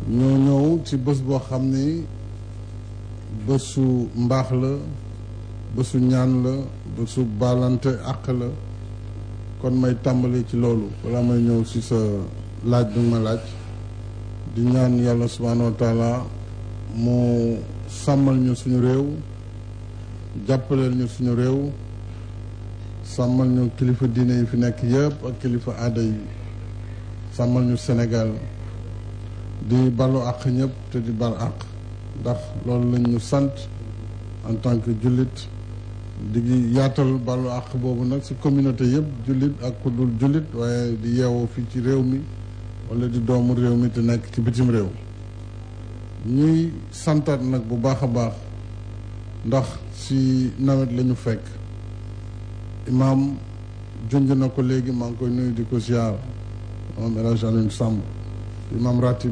ñoo ñëw ci bés boo xam ni bésu mbaax la bésu ñaan la bésu baalante àq la kon may tàmbali ci loolu wala may ñëw ci sa laaj bi ma laaj di ñaan yàlla subhaanahu wa taala mu sàmmal ñu suñu réew jàppaleel ñu suñu réew sàmmal ñu kilifa diine yi fi nekk yëpp ak kilifa aada yi sàmmal ñu Sénégal di balu àq ñëpp te di bal àq ndax loolu lañ ñu sant en tant que jullit di yaatal balu àq boobu nag ci communauté yëpp jullit ak ku dul jullit waaye di yeewoo fii ci réew mi wala di doomu réew mi te nekk ci bitim réew ñuy santaat nag bu baax a baax ndax ci nawet la ñu fekk imaam junj na ko léegi maa ngi koy nuyu di ko ziar moom El Hadj Alioune Samb imaam ratib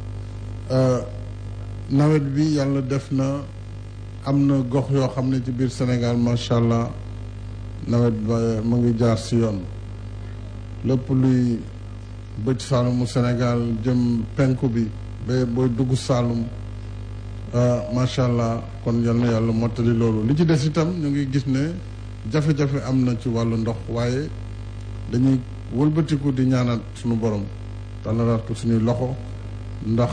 nawet bi yàlla def na am na gox yoo xam ne ci biir Sénégal macha allah nawet ba mu ngi jaar ci yoon lépp luy bëj saalumu Sénégal jëm penku bi ba booy dugg saalum macha allah kon yal na yàlla mottali loolu li ci des itam ñu ngi gis ne jafe-jafe am na ci wàllu ndox waaye dañuy wëlbatiku di ñaanaat suñu borom tàllalaat ko suñuy loxo ndax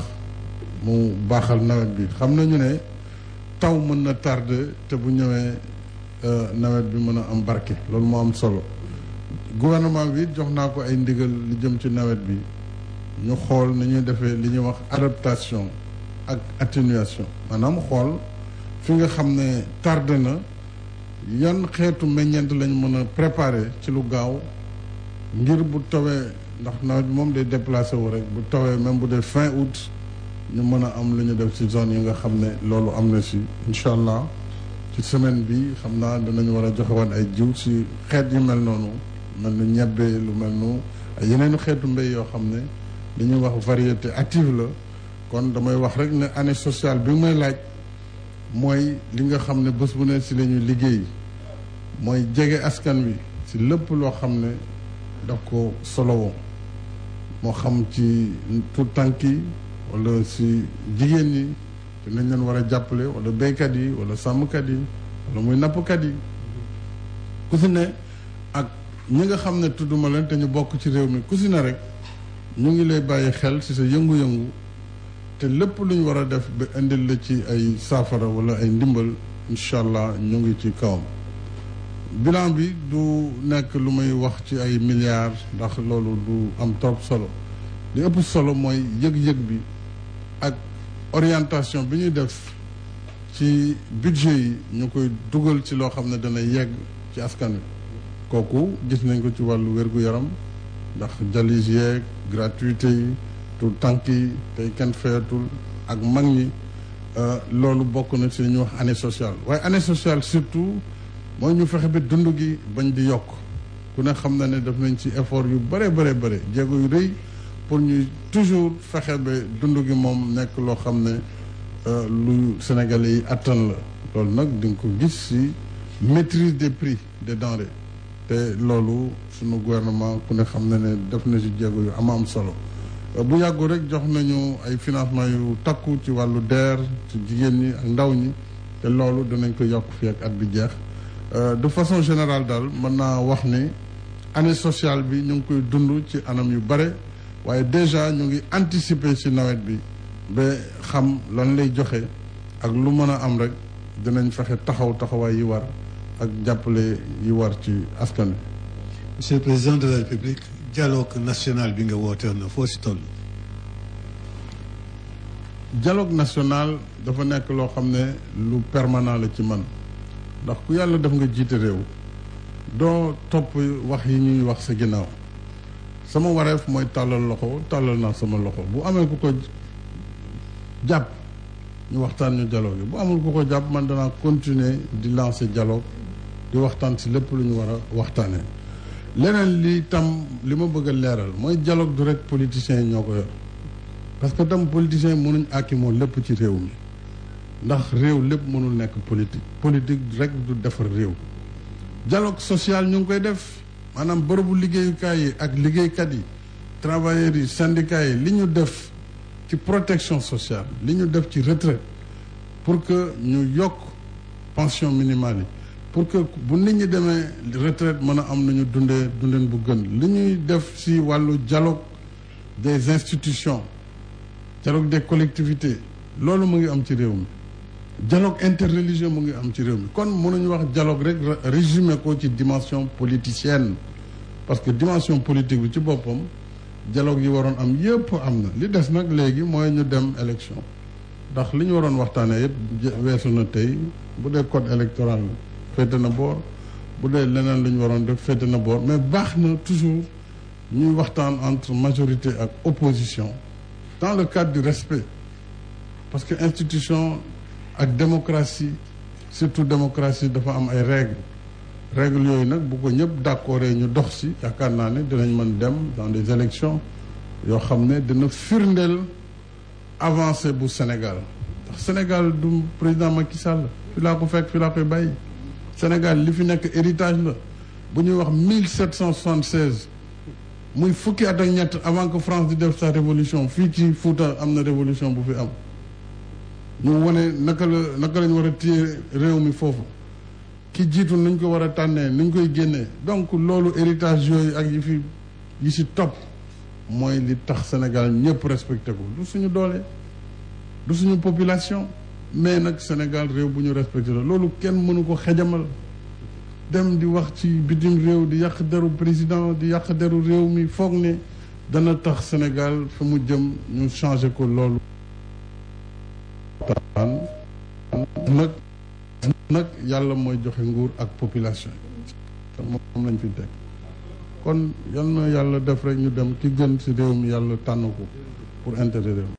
mu baaxal nawet bi xam nañu ne taw mën na tardé te bu ñëwee nawet bi mën a am barke loolu moo am solo gouvernement bi jox naa ko ay ndigal li jëm ci nawet bi ñu xool ni ñuy defee li ñuy wax adaptation ak atténuation maanaam xool fi nga xam ne tardé na yan xeetu meññeent lañ mën a préparer ci lu gaaw ngir bu tawee ndax nawet bi moom day déplacé wu rek bu tawee même bu dee fin août ñu mën a am lu ñu def ci zone yi nga xam ne loolu am na si incha allah ci semaine bi xam naa dinañu war a joxe woon ay jiw si xeet yu mel noonu mel nu ñebbe lu mel nu ay yeneen xeetu mbéy yoo xam ne li ñuy wax variété active la kon damay wax rek ne année sociale bi may laaj mooy li nga xam ne bés bu ne si la ñuy liggéey mooy jege askan wi si lépp loo xam ne daf ko solowoo moo xam ci tout tànk yi wala si jigéen ñi te nañ leen war a jàppale wala béykat yi wala sàmmkat yi wala muy nappkat yi ku si ne ak ñi nga xam ne tudduma leen te ñu bokk ci réew mi ku si ne rek ñu ngi lay bàyyi xel si sa yëngu-yëngu te lépp lu ñu war a def ba indil la ci ay saafara wala ay ndimbal incha allah ñu ngi ci kawam bilan bi du nekk lu may wax ci ay milliards ndax loolu du am trop solo li ëpp solo mooy yëg-yëg bi ak orientation bi ñuy def ci budget yi ñu koy dugal ci loo xam ne dana yegg ci askan wi kooku gis nañ ko ci wàllu wér-gu-yaram ndax jalis yeeg gratuité yi tout tànk yi tey kenn feyatul ak mag ñi loolu bokk na ci li ñuy wax année sociale waaye année sociale surtout mooy ñu fexe ba dund gi bañ di yokk ku ne xam na ne def nañ ci effort yu bare bare bare jéego yu rëy pour ñuy toujours fexe ba dund gi moom nekk loo xam ne lu Sénégalais yi attan la loolu nag di nga ko gis ci maîtrise des prix des denrées te loolu sunu gouvernement ku ne xam na ne def na ci jéego yu am am solo bu yàggu rek jox nañu ay financement yu takku ci wàllu DER ci jigéen ñi ak ndaw ñi te loolu dinañ ko yokk fii ak at bi jeex de façon générale daal mën naa wax ni année sociale bi ñu ngi koy dund ci anam yu bare waaye déjà ñu ngi anticiper ci nawet bi ba xam lan lay joxe ak lu mën a am rek dinañ fexe taxaw taxawaay yi war ak jàppale yi war ci askan wi. Monsieur le Président de la République dialogue national bi nga wooteewoon na foo si toll. dialogue national dafa nekk loo xam ne lu permanent la ci man ndax ku yàlla def nga jiite réew doo topp wax yi ñuy wax sa ginnaaw sama wareef mooy tàllal loxo tàllal naa sama loxo bu amee ku ko jàpp ñu waxtaan ñu dialogue bu amul ku ko jàpp man danaa continuer di lancer dialogue di waxtaan si lépp lu ñu war a waxtaanee. leneen li tam li ma bëgg a leeral mooy dialogue du rek politiciens yi ñoo ko yor parce que tam politiciens yi mënuñ àkki moo lépp ci réew mi ndax réew lépp mënul nekk politique politique rek du defar réew dialogue social ñu ngi koy def maanaam bërëbu liggéeyukaay yi ak liggéeykat yi travailleurs yi syndicats yi li ñu def ci protection sociale li ñu def ci retraite pour que ñu yokk pension minimale yi pour que bu nit ñi demee retraite mën a am nañu dundee dundeen bu gën li ñuy def si wàllu dialogue des institutions dialogue des collectivités loolu mu ngi am ci réew mi dialogue interreligieux mu ngi am ci réew mi kon mënuñu wax dialogue rek résumé ko ci dimension politicienne parce que dimension politique bi ci boppam dialogue yi waroon am yëpp am na li des nag léegi mooy ñu dem élection ndax li ñu waroon waxtaanee yëpp weesu na tey bu dee code électoral féete na boor bu dee leneen lu ñu waroon def féete na boor mais baax na toujours ñuy waxtaan entre majorité ak opposition dans le cadre du respect parce que institution ak démocratie surtout démocratie dafa am ay règles règles yooyu nag bu ko ñëpp d'accord ñu dox si yaakaar naa ne dinañ mën dem dans des élections yoo xam ne dina firndeel avancée bu Sénégal ndax Sénégal du président Macky Sall fi laa ko fekk fi laa koy bàyyi Sénégal li fi nekk héritage la bu ñuy wax mille sept cent soixante-seize muy fukki at ak ñett avant que France di def sa révolution fii ci Fouta am na révolution bu fi am ñu wane naka la naka lañ war a téye réew mi foofu ki jiitu nuñ ko war a tànnee nuñ koy génnee donc loolu héritage yooyu ak yi fi yi si topp mooy li tax Sénégal ñëpp respecté ko du suñu doole du suñu population mais nag Sénégal réew bu ñu respecté la loolu kenn mënu ko xejamal dem di wax ci bitim réew di yàq deru président di yàq deru réew mi foog ne dana tax Sénégal fi mu jëm ñu changé ko loolu nag nag yàlla mooy joxe nguur ak population yi moom lañ fi teg kon yal na yàlla def rek ñu dem ki gën ci réew mi yàlla tànn ko pour intérêt réew